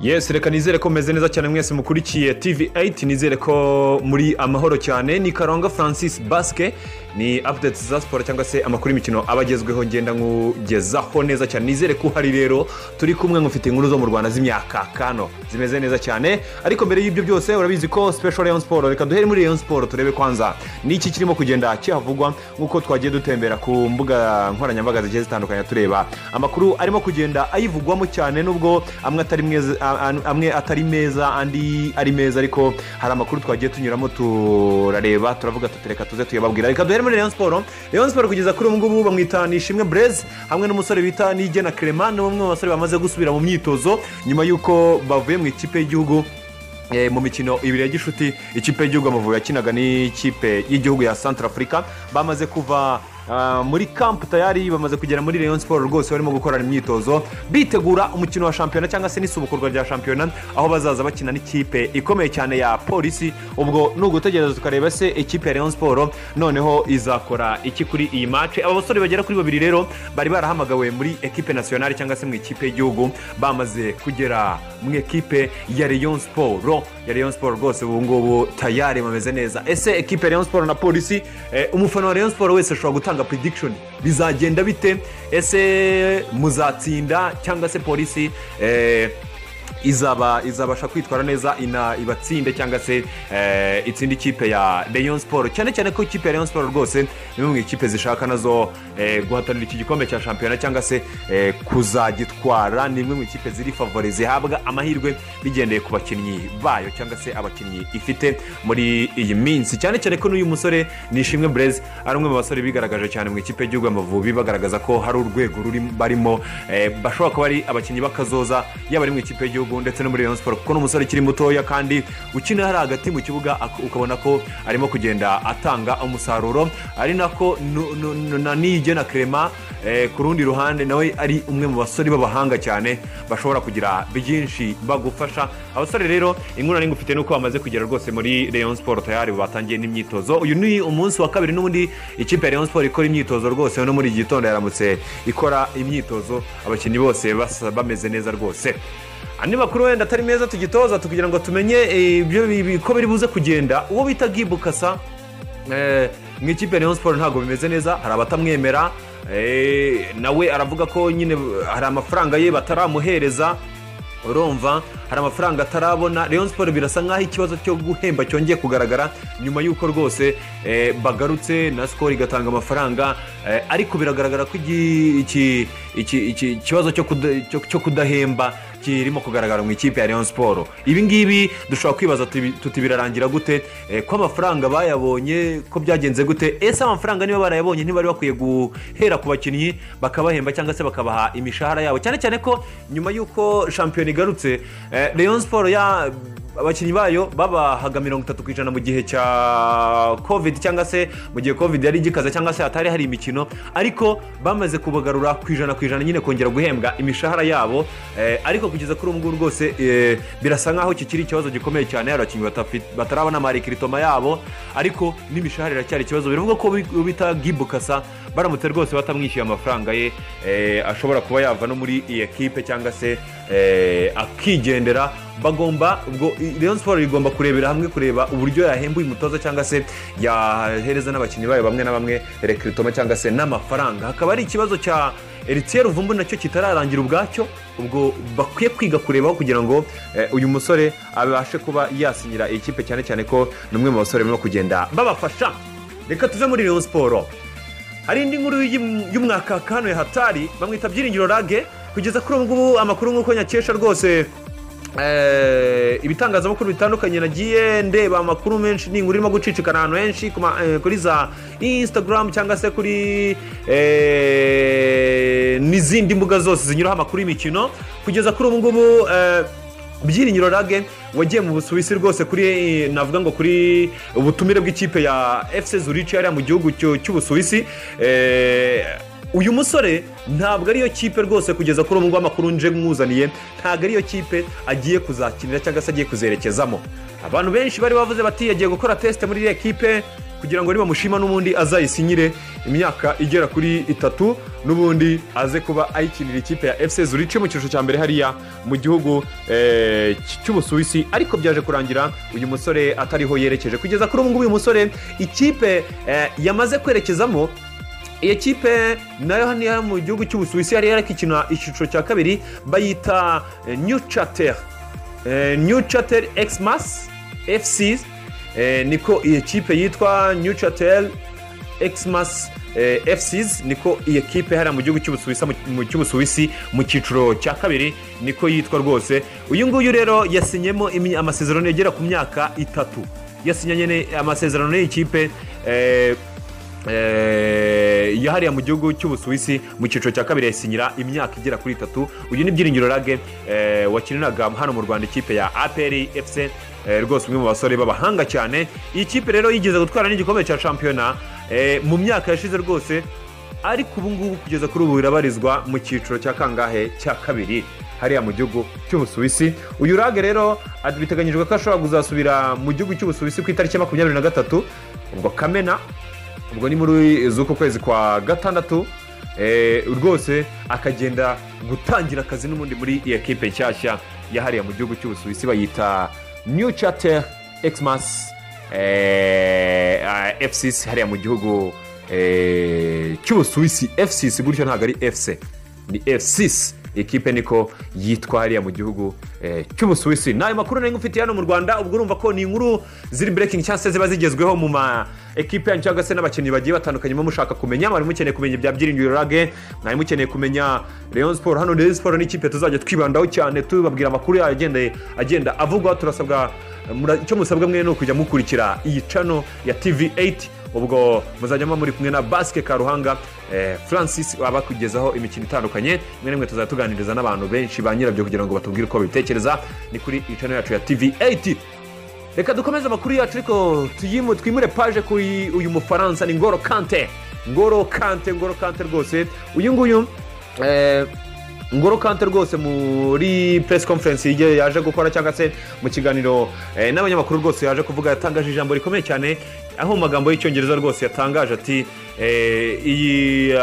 yesi reka nizere ko mumeze neza cyane mwese mukurikiye tv 8 nizere ko muri amahoro cyane ni karanga francis basike ni apudeti za siporo cyangwa se amakuru y'imikino aba agezweho ngenda nkugezaho neza cyane nizere ko uhari rero turi kumwe mufite inkuru zo mu rwanda z'imyaka kano zimeze neza cyane ariko mbere y'ibyo byose urabizi ko special rayon siporo reka duhere muri rayon siporo turebe kwanza niki kirimo kugenda kihavugwa nk'uko twagiye dutembera ku mbuga nkoranyambaga zigiye zitandukanye tureba amakuru arimo kugenda ayivugwamo cyane nubwo amwe atari mwiza- a- a- amwe atari meza andi ari meza ariko hari amakuru twagiye tunyuramo turareba turavuga tutereka tuze tuyababwira reka duhere muri rayon siporo rayon siporo kugeza kuri ubu ngubu bamwita nishimwe bureze hamwe n'umusore bita nigena kerema ni bamwe mu basore bamaze gusubira mu myitozo nyuma y'uko bavuye mu ikipe y'igihugu Eh, mu mikino ibiri ya gishuti ikipe y'igihugu amavubi yakinaga n'ikipe y'igihugu ya santara afurika bamaze kuva ah, muri kampu tayari bamaze kugera muri rayon siporo rwose barimo gukorana imyitozo bitegura umukino wa shampiyona cyangwa se n'isubukurwa rya shampiyona aho bazaza bakina n'ikipe ikomeye cyane ya polisi ubwo ni ugutegereza tukareba se ikipe ya rayon siporo noneho izakora iki kuri iyi mace aba basore bagera kuri babiri rero bari barahamagawe muri ekipe nasiyonari cyangwa se mu ikipe y'igihugu bamaze kugera mu ekipe ya rayon siporo ya rayon siporo rwose ubu ngubu tayari bameze neza ese ekipe ya rayon siporo na polisi eh, umufana wa rayon siporo wese ashobora gutanga prediction bizagenda bite ese muzatsinda cyangwa se polisi eh, izaba izabasha kwitwara neza ina ibatsinde cyangwa se eh, itsinde ikipe ya rayon siporo cyane cyane ko ikipe ya rayon siporo rwose ni imwe mu ikipe zishaka nazo eh, guhatanira iki gikombe cya shampiyona cyangwa se eh, kuzagitwara ni imwe mu ikipe ziri favore zihabwa amahirwe bigendeye ku bakinnyi bayo cyangwa se abakinnyi ifite muri iyi minsi cyane cyane ko n'uyu musore nishimwe bureze ari umwe mu basore bigaragaje cyane mu ikipe y'igihugu y'amavubi bagaragaza ko hari urwego ruri barimo eh, bashobora kuba ari abakinnyi b'akazoza yaba ari mu ikipe y'igihugu ndetse no muri rayon siporo kuko ni umusore ukiri mutoya kandi ukina hari hagati mu kibuga ak- ukabona ko arimo kugenda atanga umusaruro ari nako nu- nu- nu- na nige na kerema eh, ku rundi ruhande nawe ari umwe mu basore b'abahanga cyane bashobora kugira byinshi bagufasha abasore rero inkuru nari ngufite nuko bamaze kugera rwose muri rayon siporo tayari batangiye n'imyitozo uyu ni umunsi wa kabiri n'ubundi ikipe ya rayon siporo ikora imyitozo rwose no muri iki gitondo yaramutse ikora imyitozo abakinnyi bose basa- bameze neza rwose andi makuru wenda atari meza tugitoza kugira ngo tumenye eh, ibyo bi- bi- ko biri buze kugenda uwo bita gibukasa Eh, mu ikipe ya rayon siporo ntabwo bimeze neza hari abatamwemera eh, nawe aravuga ko nyine eh, hari amafaranga ye bataramuhereza urumva hari amafaranga atarabona rayon siporo birasa nk'aho ikibazo cyo guhemba cyongeye kugaragara nyuma y'uko rwose eh, bagarutse na sikoro igatanga amafaranga eh, ariko biragaragara ko iki- iki- iki- iki- ikibazo cyo kuda- cyo- cyo kudahemba kirimo kugaragara mu ikipe ya rayon siporo ibi ngibi dushobora kwibaza tuti tuti birarangira gute eh, ko amafaranga bayabonye ko byagenze gute ese amafaranga niba barayabonye ntibari bakwiye guhera ku bakinnyi bakabahemba cyangwa se bakabaha imishahara yabo cyane cyane ko nyuma y'uko shampiyona igarutse eh, rayon siporo ya abakinnyi bayo babahaga mirongo itatu ku ijana mu gihe cya covid cyangwa se mu gihe covid yari igikaze cyangwa se hatari hari imikino ariko bamaze kubagarura ku ijana ku ijana nyine kongera guhembwa imishahara yabo eh, ariko kugeza kuri ubu ngubu rwose eh, birasa nk'aho kikiri ikibazo gikomeye cyane hari abakinnyi batafi- batarabona marikiritoma yabo ariko n'imishahara iracyari ikibazo biravuga ko uwo bita gibukasa baramutse rwose batamwishyuye amafaranga ye eh, ashobora kuba yava no muri iyi ekipe cyangwa se eh, akigendera bagomba ubwo i- rayon siporo igomba kurebera hamwe kureba uburyo yahemba uyu mutoza cyangwa se yahereza n'abakinnyi bayo bamwe na bamwe rekiritoma cyangwa se n'amafaranga hakaba hari ikibazo cya eritiyeri vumbu nacyo kitararangira ubwacyo ubwo bakwiye kwiga kurebaho kugira ngo eh, uyu musore abashe kuba yasinyira iyi kipe cyane cyane ko ni umwe mu basore barimo kugenda babafasha reka tuve muri rayon siporo hari indi nkuru y'im- y'umwaka wa kane ya hatari bamwita byiringiro rage kugeza kuri ubu ngubu amakuru nk'uko nyakesha rwose eh, ibitangazamakuru bitandukanye nagiye ndeba amakuru menshi ni inkuru irimo gucicikana ahantu henshi ku ma- eh, kuri za instagram cyangwa se kuri eh, n'izindi mbuga zose zinyuraho amakuru y'imikino kugeza kuri ubu ngubu eh, byiringiro rage wagiye mu busuwisi rwose kuri eh, navuga ngo kuri ubutumire bw'ikipe ya fc zurici hariya mu gihugu cy'u- cy'ubusuwisi eh, uyu musore ntabwo ariyo kipe rwose kugeza kuri ubu ngubu amakuru nje mwuzaniye ntabwo ariyo kipe agiye kuzakinira cyangwa se agiye kuzerekezamo abantu benshi bari bavuze bati yagiye gukora tesite muri iriya kipe kugira ngo nibamushima n'ubundi azayisinyire imyaka igera kuri itatu n'ubundi aze kuba ayikinira ikipe ya fc zurice mu cyiciro cya mbere hariya mu gihugu eh, cy- cy'ubusuwisi ariko byaje kurangira uyu musore atariho yerekeje kugeza kuri ubu ngubu uyu musore ikipe eh, yamaze kwerekezamo iyo kipe nayo hano mu gihugu cy'ubusuwisi yari yarakikina icyiciro cya kabiri bayita eh, new charter Eh, new charter xmas fc eh, niko iyi kipe yitwa new charter xmas eh, fcs niko iyi kipe hariya mu gihugu cy'ubusuwisi mu cy'ubusuwisi mu cyiciro cya kabiri niko yitwa rwose uyu nguyu rero yasinyemo imi- amasezerano agera ku myaka itatu yasinyanye ne- amasezerano n'iyi kipe eh, eh, ya hariya mu gihugu cy'ubusuwisi mu cyiciro cya kabiri yasinyira imyaka igera kuri itatu uyu ni byiringiro rage eh, wakiniraga hano mu rwanda ikipe ya apr fc eh, rwose umwe mu basore b'abahanga cyane iyi kipe rero yigeze gutwara n'igikombe cya shampiyona eh, mu myaka yashize rwose ariko ubu ngubu kugeza kuri ubu birabarizwa mu cyiciro cya kangahe cya kabiri hariya mu gihugu cy'ubusuwisi uyu rage rero ad- biteganyijwe ko ashobora kuzasubira mu gihugu cy'ubusuwisi ku itariki ya makumyabiri na gatatu ubwo kamena ubwo ni muri z'uko kwezi kwa gatandatu eh, rwose akagenda gutangira akazi n'ubundi muri iyi ekipe nshyashya yahariye mu gihugu cy'ubusuwisi bayita new charter xmas eh, ah, fcc hariya mu gihugu eh, cy'ubusuwisi fcc gutyo ntabwo ari fc ni fcc ekipe niko yitwa hariya mu gihugu eh, cy'ubusuwisi ni ayo makuru nari ngufitiye hano mu rwanda ubwo urumva ko ni inkuru ziri breaking cyangwa se ziba zigezweho mu ma ekipe yanyu cyangwa se n'abakinnyi bagiye batandukanye muba mushaka kumenya mwari mukeneye kumenya ibya byiringiro rage mwari mukeneye kumenya leon sport hano leon sport ni ikipe tuzajya twibandaho cyane tubabwira amakuru yayo agenda- agenda avugwa turasabwa mura- icyo musabwa mwe ni ukujya mukurikira iyi cano ya tv 8 ubwo muzajya muba muri kumwe na basike karuhanga eh, francis abakugezaho imikino itandukanye rimwe na rimwe tuzajya tuganiriza n'abantu benshi ba nyirabyo kugira ngo batubwire uko babitekereza ni kuri iyi cano yacu ya tv 8 reka dukomeze amakuru yacu ariko tuyimu- twimure paje kuri uyu mufaransa ni ngoro kante ngoro kante ngoro kante rwose uyu nguyu eh, ngoro kante rwose muri press conference igihe yaje gukora cyangwa se mu kiganiro eh, n'abanyamakuru rwose yaje kuvuga yatangaje ijambo rikomeye cyane aho mu magambo y'icyongereza rwose yatangaje ati eh, iyi eh,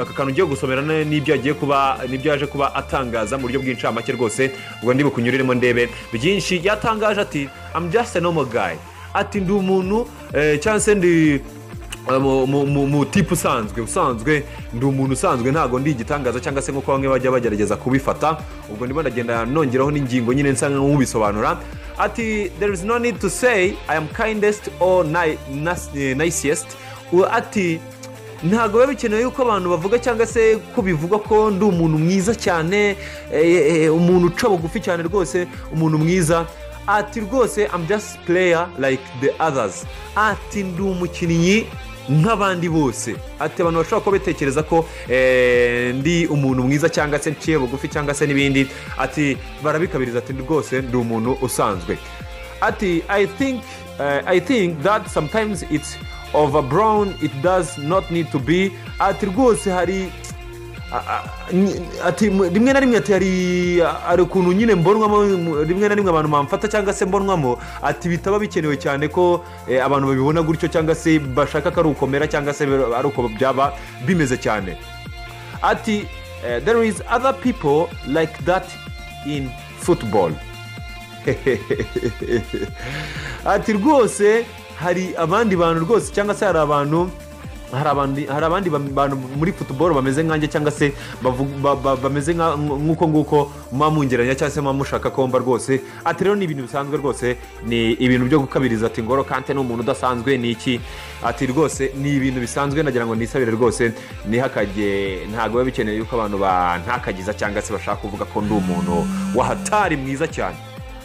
aka kantu ugiye gusomera ni- n'ibyo agiye kuba n'ibyo yaje kuba atangaza mu buryo bw'incamake rwose ubwo ndi bukunyuriremo ndebe byinshi yatangaje ati i'm just a normal guy ati ndi umuntu eh, cyangwa se ndi mu- mu- mu mu tipu usanzwe usanzwe ndi umuntu usanzwe ntabwo ndi igitangaza cyangwa se nk'uko bamwe bajya bagerageza kubifata ubwo ndimo ndagenda nongeraho n'ingingo nyine nsa nk'ubisobanura ati there is no need to say i am kindest or ni- nas- eh, nicest U- ati ntabwo biba bikenewe yuko abantu bavuga cyangwa se ko bivugwa ko ndi umuntu mwiza cyane eh, eh, umuntu uca bugufi cyane rwose umuntu mwiza ati rwose I'm just player like the others ati ndi umukinnyi nk'abandi bose ati abantu bashobora kuba batekereza ko eh, ndi umuntu mwiza cyangwa se nciye bugufi cyangwa se n'ibindi ati barabikabiriza ati rwose ndi umuntu usanzwe ati I think, eh, I think that sometimes it's overbrown it does not need to be ati rwose hari a- a- ni- ati mu- rimwe na rimwe ati hari hari ukuntu nyine mbonwamo mu- rimwe na rimwe abantu bamfata cyangwa se mbonwamo ati bitaba bikenewe cyane ko eh, abantu babibona gutyo cyangwa se bashaka ko ari ukomera cyangwa se ari uko byaba bimeze cyane ati eh, there is other people like that in football ati rwose hari abandi bantu rwose cyangwa se hari abantu hari abandi- hari abandi bam- bantu muri futuboro bameze nkanjye cyangwa se bavu- ba- ba- bameze nka- nk'uko nguko muba mungeranya cyangwa se muba mushaka komba rwose ati rero ni ibintu bisanzwe rwose ni ibintu byo gukabiriza ati ngoro kante ni umuntu udasanzwe ni iki ati rwose ni ibintu bisanzwe nagira ngo nisabire rwose nihakage ntabwo biba bikeneye yuko abantu bantakagiza cyangwa se bashaka kuvuga ko ndi umuntu wahatari mwiza cyane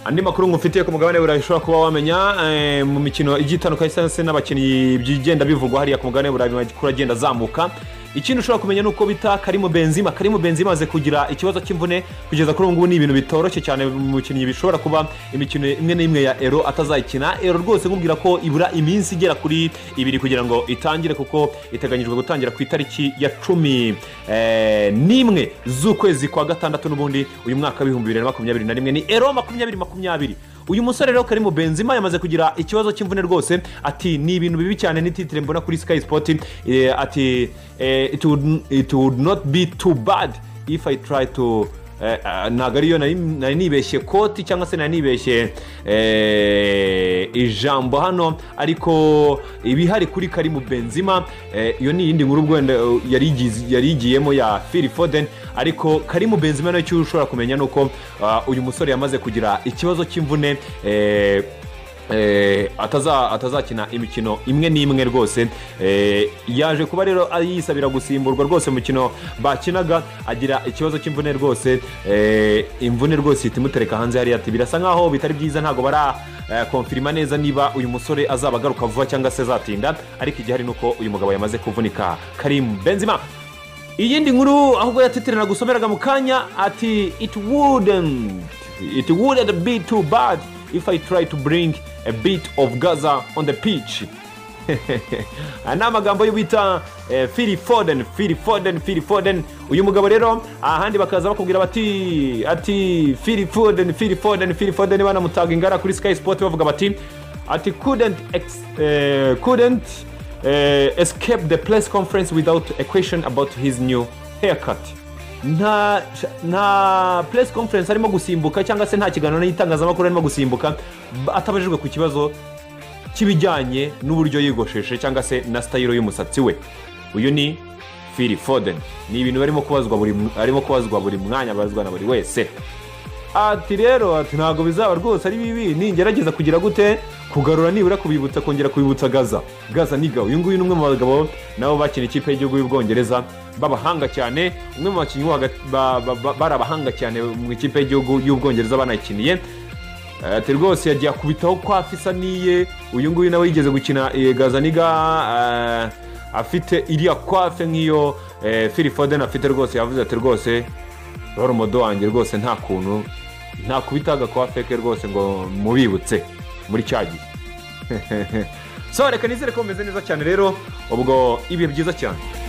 andi makuru ngufitiye ku mugabane burayi ushobora kuba wamenya eh, mu mikino igiye itandukanye cyangwa se n'abakinnyi byigenda bivugwa hariya ku mugabane burayi amakuru agenda azamuka ikindi ushobora kumenya ni uko bita karimo benzima karimo benzima amaze kugira ikibazo cy'imvune kugeza kuri ubu ngubu ni ibintu bitoroshye cyane mu mukinnyi bishobora kuba imikino imwe n'imwe ya ero atazayikina ero rwose nkubwira ko ibura iminsi igera kuri ibiri kugira ngo itangire kuko iteganyijwe gutangira ku itariki ya cumi eh, n'imwe z'ukwezi kwa gatandatu n'ubundi uyu mwaka w'ibihumbi bibiri na makumyabiri na rimwe ni ero makumyabiri makumyabiri uyu musore rero karimo benzima yamaze kugira ikibazo cy'imvune rwose ati ni ibintu bibi cyane ni titire mbona kuri sikayi sipoti eh, ati eh, it would- it would not be too bad if i try to eh, ah, ntabwo ariyo nari nari nibeshye koti cyangwa se nari nibeshye eh, ijambo hano ariko ibihari kuri karimu benzima eh, iyo ni iyindi nkuru wenda yari igize- yari igiyemo ya fili foden ariko karimu benzima nacyo ushobora kumenya ni uko ah, uyu musore yamaze kugira ikibazo cy'imvune eh, eh, ataza- atazakina imikino imwe n'imwe rwose eh, yaje kuba rero ari yisabira gusimburwa rwose mu mukino bakinaga agira ikibazo cy'imvune rwose eh, imvune rwose ihita imutereka hanze hariya ati birasa nkaho bitari byiza ntabwo bara eh, konfirima neza niba uyu musore azaba agaruka vuba cyangwa se azatinda ariko igihari ni uko uyu mugabo yamaze kuvunika karimu benzima iyindi nkuru ahubwo yatitire nagusomeraga mu kanya ati it wouldn't it wouldn't be too bad if i try to bring a bit of gaza on the pitch aya ni amagambo yo bita eh, fili foden fili foden fili foden uyu mugabo rero ahandi bakaza bakubwira bati ati fili foden fili foden fili foden banamutaga ingara kuri sky sport bavuga bati ati couldn't ex, eh, couldn't eh, escape the press conference without a question about his new haircut nta nta press conference arimo gusimbuka cyangwa se nta kiganiro n'itangazamakuru arimo gusimbuka ba- atabajijwe ku kibazo cy'ibijyanye n'uburyo yigosheshe cyangwa se na sitayiro y'umusatsi we uyu ni fili foden ni ibintu barimo kubazwa buri mw- arimo kubazwa buri mwanya abazwa na buri wese ati rero ati ntabwo bizaba rwose ari bibi ningerageza kugira gute kugarura nibura kubibutsa kongera kubibutsa gaza gaza niga uyu nguyu ni umwe mu bagabo nabo bakina ikipe y'igihugu y'ubwongereza b'abahanga cyane umwe mu bakinnyi bo hagati- ba- ba- ba- bari abahanga cyane mu ikipe y'igihugu y'ubwongereza banayikiniye ati rwose yagiye akubitaho kwa fisaniye uyu nguyu nawe yigeze gukina eh, gazaniga eh, afite iriya kwafe nk'iyo eh, Phil Foden afite rwose yavuze ati rwose rorumodo wanjye rwose nta kuntu ntakubita agakwafe ke rwose ngo mubibutse muri cya gihe so reka nizere ko bumeze neza cyane rero ubwo ibihe byiza cyane